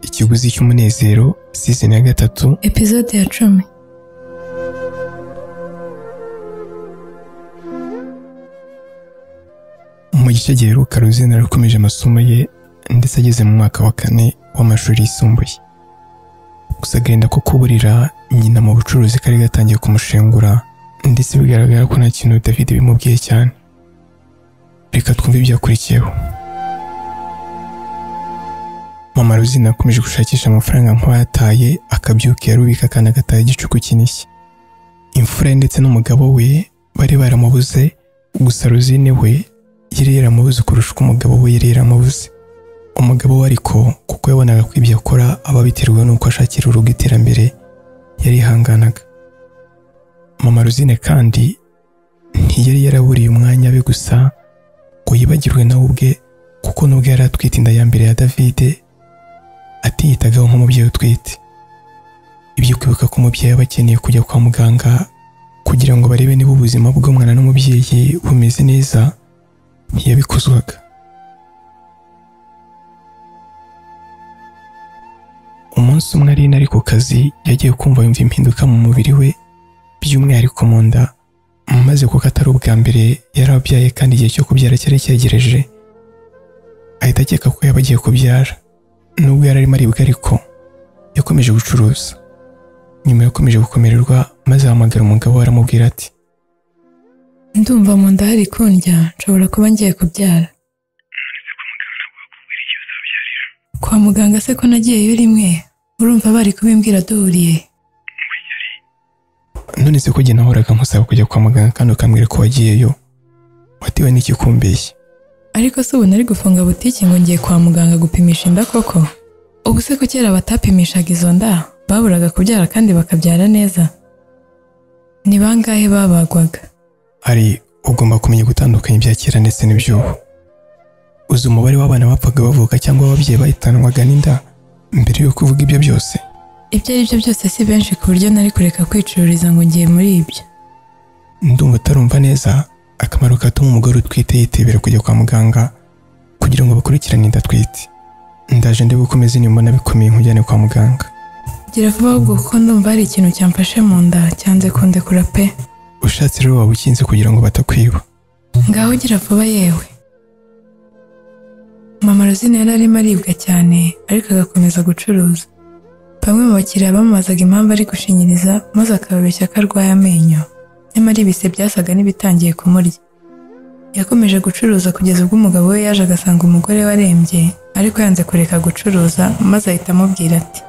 ikiguzi cy'umunezero season ya gatatu epizode ya cumi mu gice giheruka ruzina yarakomeje amasomo ye ndetse ageze mu mwaka wa kane w'amashuri yisumbuye gusa agahinda ko kuburira nyina mu bucuruzi kari gatangiye kumushengura ndetse bigaragara ko nta kintu David bimubwiye cyane reka twumve ibyakurikiyeho mama ruzina akomeje gushakisha amafaranga nk'ayataye akabyuka yarubika kandi agataha igicuku kinishye imfura ye ndetse n'umugabo we bari baramubuze gusa ruzine we yari yaramubuze kurusha uko umugabo we yari yaramubuze umugabo we ariko kuko yabonaga ko ibyo akora aba biterwa n'uko ashakira urugo iterambere yarihanganaga mama ruzine kandi ntiyari yaraburiye umwanya we gusa ngo yibagirwe nawe ubwe kuko nubwo yari atwite inda ya mbere ya davide atiyitagaho nk'umubyeyi utwite ibyo kwibuka ko umubyeyi aba akeneye kujya kwa muganga kugira ngo barebe niba ubuzima bw'umwana n'umubyeyi bumeze neza ntiyabikozwaga umunsi umwe arina ari ku kazi yagiye kumva yumva impinduka mu mubiri we by'umwihariko mu nda maze kuko atari ubwa mbere yari abyaye kandi igihe cyo kubyara cyari cyegereje ahita akeka ko yaba agiye kubyara nubwo yari arimo aribwa ariko yakomeje gucuruza nyuma yakomeje gukomererwa maze ahamagara umugabo we aramubwira ati ndumva mu nda hari kundya nshobora kuba ngiye kubyara kwa muganga se ko nagiyeyo rimwe urumva bari kubimbwira duhuriye none se ko jye nahoraga nkusaba kujya kwa muganga kandi ukambwira ko wagiyeyo watewe n'ikikumbeshya ariko se ubu nari gufunga butiki ngo ngiye kwa muganga gupimisha inda koko ubu se ko kera batapimishaga izo nda baburaga kubyara kandi bakabyara neza ni bangahe babagwaga ari ugomba kumenya gutandukanya ibya kera ndetse n'iby'ubu uzi umubare w'abana bapfaga bavuka cyangwa ababyeyi bahitanwaga n'inda mbere yo kuvuga ibyo byose ibyo ari byo byose si benshi ku buryo nari kureka kwicururiza ngo ngiye muri ibyo ndumva utarumva neza akamaro katuma umugore utwite yitebera kujya kwa muganga kugira ngo bakurikirane inda atwite ndaje ndi bukomeze nimbona bikomeye nkujyane kwa muganga gira vuba ahubwo kuko ndumva hari ikintu cyamfashe mu nda cyanze kundekura pe ushatse rero waba ukinze kugira ngo batakwiba ngaho gira vuba yewe mama rosine yari arimo aribwa cyane ariko agakomeza gucuruza bamwe mu bakiriya bamubazaga impamvu ari gushinyiriza maze akababeshya ko arwaye amenyo nyamara ibise byasaga n'ibitangiye kumurya yakomeje gucuruza kugeza ubwo umugabo we yaje agasanga umugore we arembye ariko yanze kureka gucuruza maze ahita amubwira ati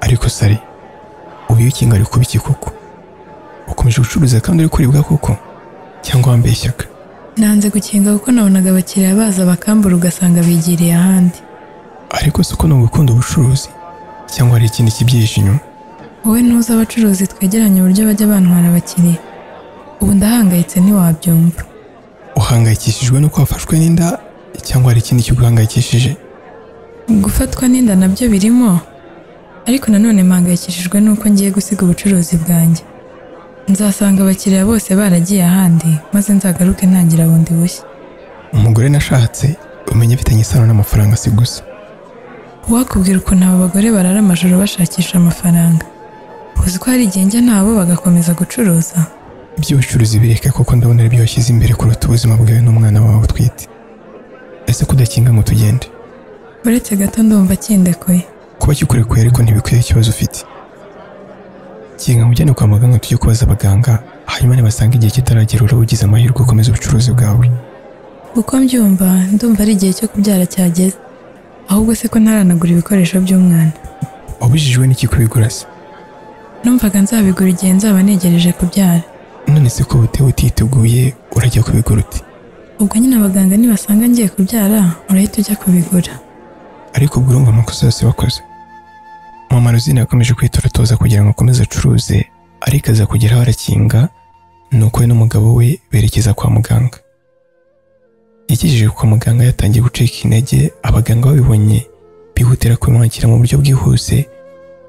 ariko sari ubu iyo ukinga ari kubiki koko ukomeje gucuruza kandi uri kuribwa koko cyangwa wambeshyaga nanze gukinga kuko nabonaga abakiriya baza bakambura ugasanga bigiriye ahandi ariko si uko ni ugukunda ubucuruzi cyangwa hari ikindi kibyihishe inyuma wowe ntuzi abacuruzi twegeranye uburyo bajya bantwara abakiriya ubu ndahangayitse ntiwabyumva uhangayikishijwe nuko wafashwe n'inda cyangwa hari ikindi kiguhangayikishije gufatwa n'inda nabyo birimo ariko nanone mpangayikishijwe n'uko ngiye gusiga ubucuruzi bwanjye nzasanga abakiriya bose baragiye ahandi maze nzagaruke ntangira bundi bushya umugore nashatse umenya afitanye isano n'amafaranga si gusa wakubwira ukuntu aba bagore barara amajoro bashakisha amafaranga uzi ko hari igihe njya nabo bagakomeza gucuruza iby'ubucuruzi bireke kuko ndabona ari byo washyize imbere kuruta ubuzima bwawe n'umwana wawe utwite ese kudakinga ngo tugende uretse gato ndumva kindekuye kuba kikurekuye ariko ntibikwiye ikibazo ufite kinga ngo ujyane kwa muganga tujye kubaza abaganga hanyuma nibasanga igihe kitaragera uraba ugize amahirwe ukomeza ubucuruzi bwawe uko mbyumva ndumva ari igihe cyo kubyara cyageze ahubwo se ko ntaranagura ibikoresho by'umwana wabujijwe n'iki kubigura se numvaga nzabigura igihe nzaba negereje kubyara none se ko butewe utiteguye urajya kubigura uti ubwo nyine abaganga nibasanga ngiye kubyara urahita ujya kubigura ariko ubwo urumva amakosa yose wakoze mama ruzina yakomeje kwitoratoza kugira ngo akomeze acuruze ariko aza kugeraho arakinga nuko we n'umugabo we berekeza kwa muganga yagejeje kwa muganga yatangiye gucika intege abaganga babibonye bihutira kumwakira mu buryo bwihuse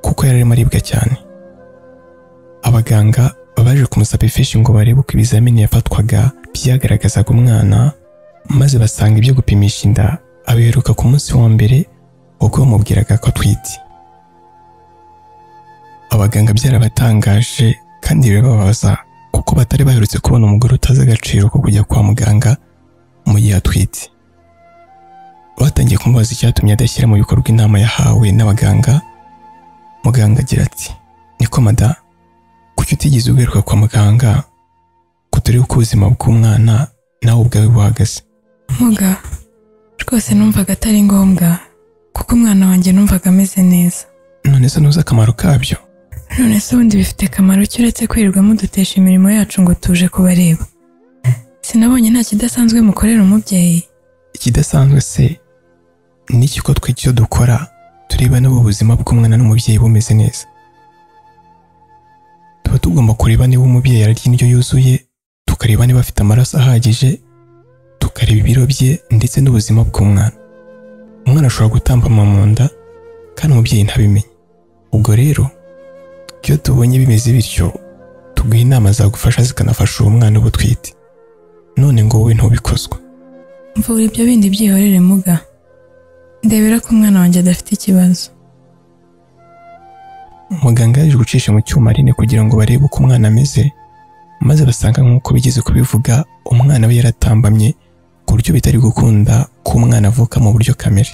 kuko yari arimo aribwa cyane abaganga baje kumusaba ifishi ngo barebe uko ibizamini yafatwaga byagaragazaga umwana maze basanga ibyo gupimisha inda abiheruka ku munsi wa mbere ubwo bamubwiraga ko atwite abaganga byarabatangaje kandi birababaza kuko batari baherutse kubona umugore utazi agaciro ko kujya kwa muganga mu gihe atwite batangiye kumubaza icyatumye adashyira mu bikorwa inama yahawe n'abaganga muganga agira ati niko mada kuki utigeze ugaruka kwa muganga ko turebe uko ubuzima bw'umwana nawe ubwawe buhagaze Muga rwose numvaga atari ngombwa kuko umwana wanjye numvaga ameze neza none se ntuzi akamaro kabyo none se ubundi bifite akamaro ki uretse kwirirwa mudutesha imirimo yacu ngo tuje kubareba sinabonye nta kidasanzwe mukorera umubyeyi ikidasanzwe se ni iki ko twe icyo dukora tureba niba ubuzima bw'umwana n'umubyeyi bumeze neza tuba tugomba kureba niba umubyeyi ararya indyo yuzuye tukareba niba afite amaraso ahagije tukareba ibiro bye ndetse n'ubuzima bw'umwana umwana ashobora gutambama mu nda kandi umubyeyi ntabimenye ubwo rero iyo tubonye bimeze bityo tuguha inama zagufasha zikanafasha uwo mwana uba utwite none ngo wowe ntubikozwe mvura ibyo bindi byihorere muga ndebera ko umwana wanjye adafite ikibazo muganga yaje gucisha mu cyuma rinini kugira ngo barebe uko umwana ameze maze basanga nk'uko bigeze kubivuga umwana we yaratambamye ku buryo bitari gukunda ko umwana avuka mu buryo kamere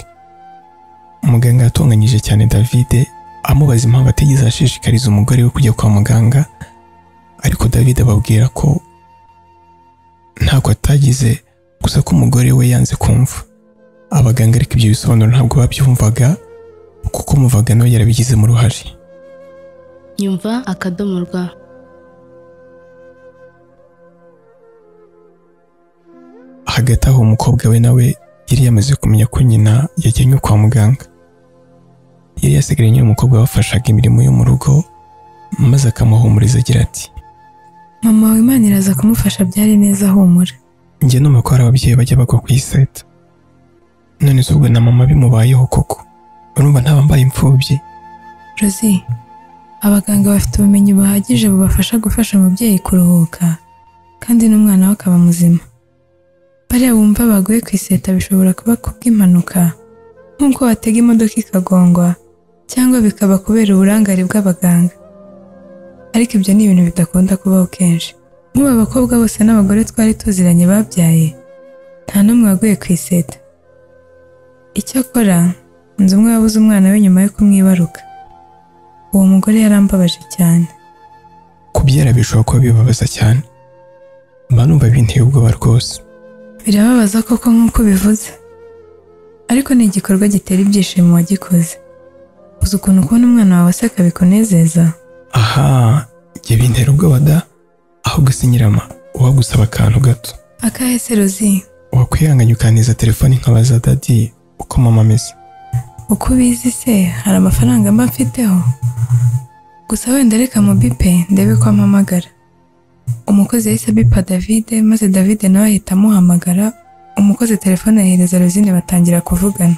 muganga yatunganyije cyane david amubaza impamvu atigeze ashishikariza umugore we kujya kwa muganga ariko david ababwira ko ntabwo atagize gusa ko umugore we yanze kumva abaganga ariko ibyo bisobanuro ntabwo babyumvaga kuko umuvaga nawe yarabigizemo uruhare nyumva akadomo rwa hagati aho umukobwa we nawe yari yamaze kumenya ko nyina yajyanywe kwa muganga yari yasigaranye n'umukobwa wafashaga imirimo yo mu rugo maze akamuhumuriza agira ati mama wawe imana iraza kumufasha byari neza ahumura njye numva ko hari ababyeyi bajya bagwa ku iseta none se ubwo na mama bimubayeho koko urumva ntabambaye imfubyi rozi abaganga bafite ubumenyi buhagije bubafasha gufasha umubyeyi kuruhuka kandi n'umwana we akaba muzima bariya bumva baguye ku iseta bishobora kuba kubw'impanuka nk'uko watega imodoka ikagongwa cyangwa bikaba kubera uburangare bw'abaganga ariko ibyo ni ibintu bidakunda kubaho kenshi nk'ubu abakobwa bose n'abagore twari tuziranye babyaye nta n'umwe waguye ku iseta icyakora nzi umwe wabuze umwana we nyuma yo kumwibaruka uwo mugore yarambabaje cyane kubyara bishobora kuba bibabaza cyane mba numva binteye ubwoba rwose birababaza koko nk'uko ubivuze ariko ni igikorwa gitera ibyishimo wagikoze uzi ukuntu kubona umwana wawe aseka bikunezeza aha njye bintera ubwoba da ahubwo si nyirama uba gusaba akantu gato akahe se rozi wakwihanganye ukaniza telefone nkabaza dadi uko mama ameze uko ubizi se hari amafaranga mba mfiteho gusa wenda reka mu bipe ndebe ko ampamagara umukozi yahise abipa david maze david nawe ahita amuhamagara umukozi telefone ahereza rozine batangira kuvugana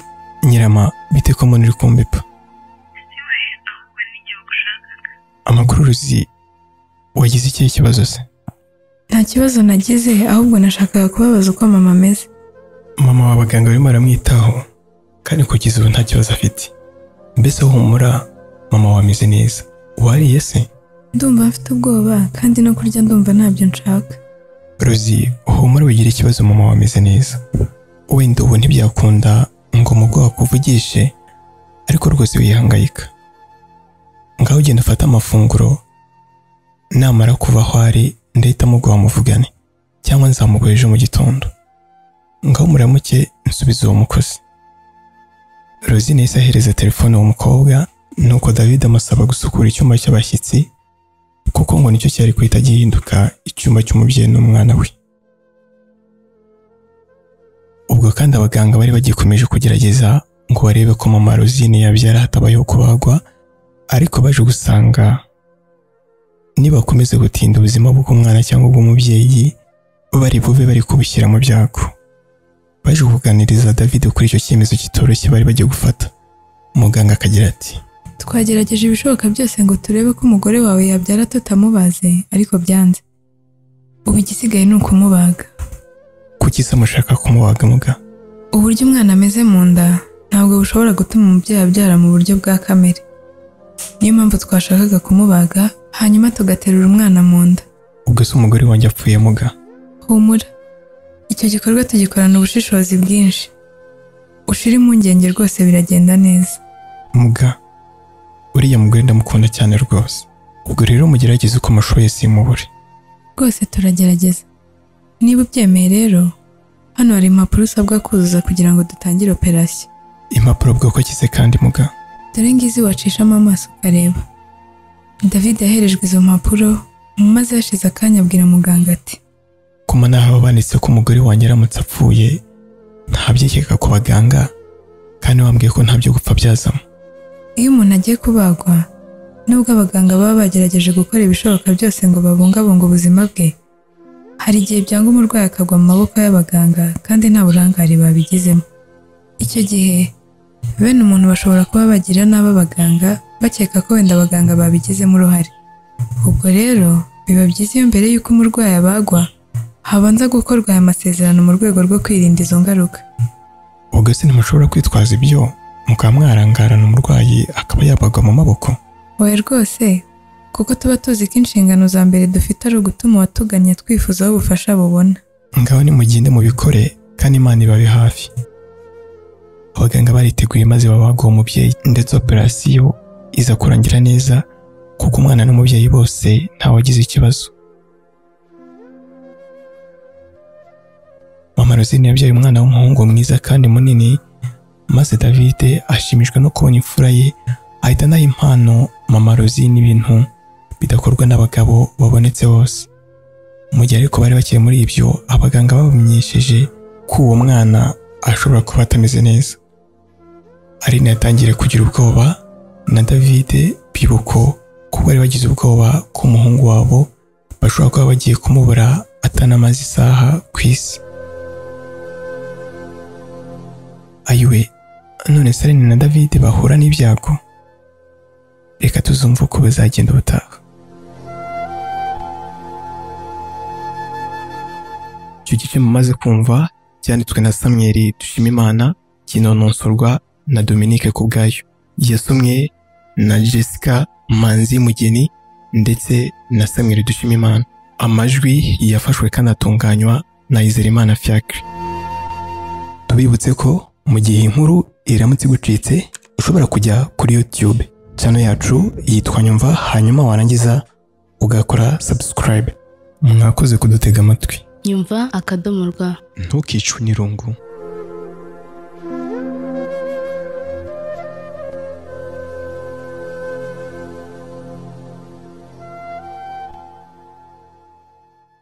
nyirama bite ko mbona uri kumbipa amakuru uzi wagize ikihe kibazo se nta kibazo nagize ahubwo nashakaga kubabaza uko mama ameze mama w'abaganga barimo baramwitaho kandi kugeza ubu nta kibazo afite mbese humura mama wawe ameze neza wariye se ndumva mfite ubwoba kandi no kurya ndumva ntabyo nshaka rozi humura wigira ikibazo mama wawe ameze neza wenda ubu ntibyakunda ngo umugore akuvugishe ariko rwose wihangayika ngaho ugenda ufate amafunguro namara kuva aho ari ndahitamo guha muvugane cyangwa nzamuguha ejo mu gitondo ngaho muramuke nsubiza uwo mukozi Rosine yahise ahereza telefone uwo mukobwa nuko David amusaba gusukura icyumba cy'abashyitsi kuko ngo nicyo cyari guhita gihinduka icyumba cy'umubyeyi n'umwana we ubwo kandi abaganga bari bagikomeje kugerageza ngo barebe ko mama Rosine yabyara hatabayeho kubagwa ariko baje gusanga nibakomeze gutinda ubuzima bw'umwana cyangwa ubw'umubyeyi bari bube bari kubushyira mu byago baje kuganiriza David kuri icyo cyemezo kitoroshye bari bagiye gufata muganga akagira ati twagerageje ibishoboka byose ngo turebe ko umugore wawe yabyara tutamubaze ariko byanze ubu igisigaye ni ukumubaga kuki se mushaka kumubaga muga uburyo umwana ameze mu nda ntabwo bushobora gutuma umubyeyi abyara mu buryo bwa kamere niyo mpamvu twashakaga kumubaga hanyuma tugaterura umwana mu nda ubwo se umugore wanjye apfuye muga humura icyo gikorwa tugikorana ubushishozi bwinshi ushira impungenge rwose biragenda neza muga uriya mugore ndamukunda cyane rwose ubwo rero mugerageze uko amashoye simubure rwose turagerageza niba ubyemeye rero hano hari impapuro usabwa kuzuza kugira ngo dutangire operasiyo impapuro bwoko ki se kandi muga dore ngizi wacishamo amaso ukareba david yaherejwe izo mpapuro maze hashize akanya abwira muganga ati ku manaha banditse ko umugore wanjye aramutse apfuye ntabyekeka ku baganga kandi wambwiye ko nta byo gupfa byazamo iyo umuntu agiye kubagwa nubwo abaganga baba bagerageje gukora ibishoboka byose ngo babungabunge ubuzima bwe hari igihe byanga umurwayi akagwa mu maboko y'abaganga kandi nta burangare babigizemo icyo gihe bene umuntu bashobora kuba bagira nabi abaganga bakeka ko wenda abaganga babigizemo uruhare ubwo rero biba byiza iyo mbere y'uko umurwayi abagwa habanza gukorwa aya masezerano mu rwego rwo kwirinda izo ngaruka ubwo se ntimushobora kwitwaza ibyo mukaba mwarangarana umurwayi akaba yabagwa mu maboko oya rwose kuko tuba tuzi ko inshingano za mbere dufite ari ugutuma uwatugannye twifuzaho ubufasha bubona ngaho nimugende mubikore kandi imana ibabe hafi abaganga bariteguye maze babaga uwo mubyeyi ndetse operasiyo iza kurangira neza kuko umwana n'umubyeyi bose ntawagize ikibazo mama rosine yabyaye umwana w'umuhungu mwiza kandi munini maze david ashimishwa no kubona imfura ye ahita anaha impano mama rosine ibintu bidakorwa n'abagabo babonetse bose mu gihe ariko bari bakiri muri ibyo abaganga babamenyesheje ko uwo mwana ashobora kuba atameze neza aline yatangiriye kugira ubwoba na david bibuko ko bari bagize ubwoba ko umuhungu wabo bashobora kuba bagiye kumubura atanamaze isaha ku isi ayiwe none se Aline na David bahura n'ibyago reka tuzumve uko bizagenda ubutaha icyo gice mumaze kumva cyanditswe na samweri dushimimana kinononsorwa na dominike ku bwayo yasomwe na jessica manzi mugeni ndetse na samweri dushimimana amajwi yafashwe kandi atunganywa na izerimana fiacre tubibutse ko mu gihe inkuru iramutse igucitse ushobora kujya kuri YouTube channel yacu yitwa nyumva hanyuma warangiza ugakora subscribe mwakoze kudutega amatwi nyumva akadomo rwa ntukicwe n'irungu